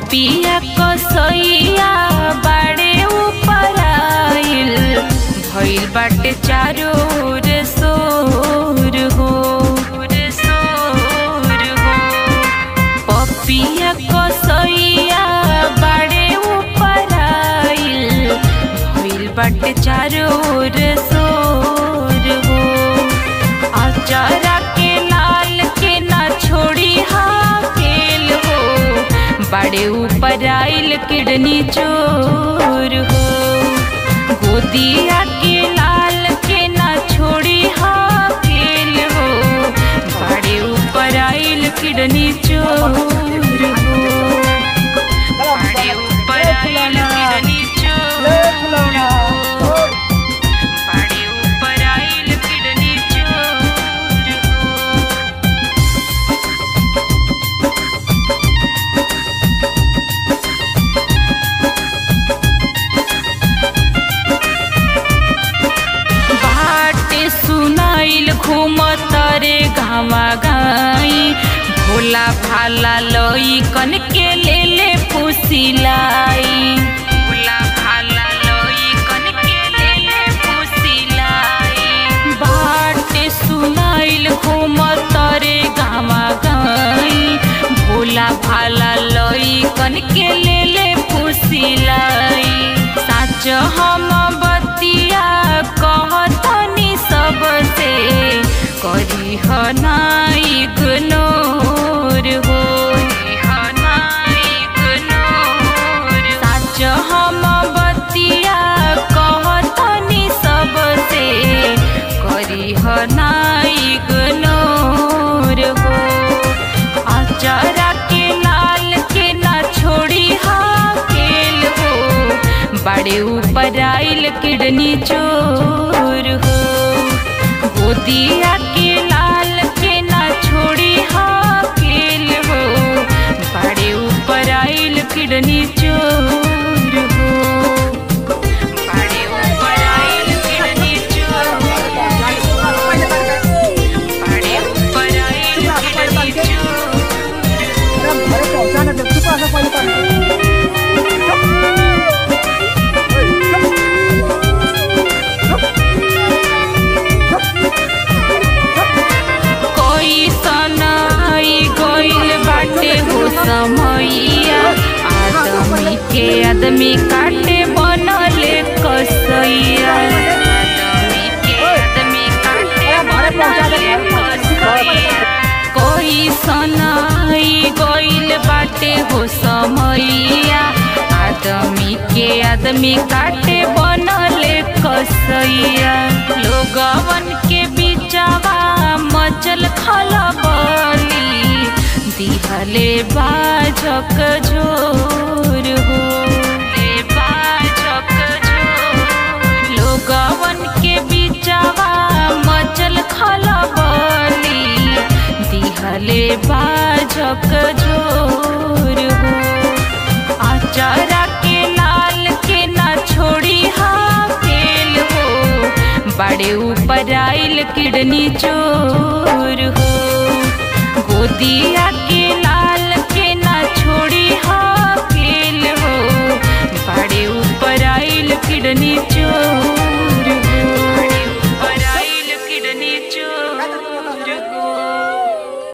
पपिया कसैया बाड़े ऊपर आइल भइल बाटे चारो ओर सोर हो सोर हो पपिया कसैया बाड़े ऊपर आइल भइल बाटे चारो ओर सोर हो आचारा के लाल के ना छोड़ी हाकेल हो बड़े ऊपर आइल किडनी चोर हो गोदिया के लाल के ना छोड़ी हाकेल हो बड़े ऊपर आइल किडनी चोर हो बड़े ऊपर आइल किडनी चोर हो बड़े ऊपर आइल किडनी चोर हो बाटे सुनाइल घूमत रे गावा गाई भोला भाला लई कन के ले ले फुसिलाई भोला भाला लई कन के ले ले फुसिलाई बाटे सुनाइल घूमत रे गावा गाई भोला भाला लई कन के ले ले फुसिलाई साच हम बतिया कहतनी सबसे करी हनाई इग्नोर हो साच हम बतिया कहतनी सबसे करी हनाई इग्नोर हो आचारा के लाल के ना छोड़ी हाकेल हो बड़े ऊपर आइल किडनी चोर हो गोदिया के लाल के ना छोड़ी हाकेल हो बड़े ऊपर आइल किडनी चोर हो बड़े ऊपर आइल किडनी चोर बड़े ऊपर आइल किडनी चोर कोई सनाई गइल बाटे हो समैया आदमी के आदमी काटे बनले कसैया आदमी के आदमी काटे बनले कसैया कोई सनाई गइल बाटे हो समैया आदमी के आदमी काटे बनले कसैया लोगवन के बिचावा मचल खलबली दिहले बाजक झोर हो ले बाजक झोर लोगवन के बिचावा मचल खलबली दिहले बाजक झोर हो आचारा के लाल के ना छोड़ी हाकेल हो बड़े ऊपर आइल किडनी चोर हो गोदिया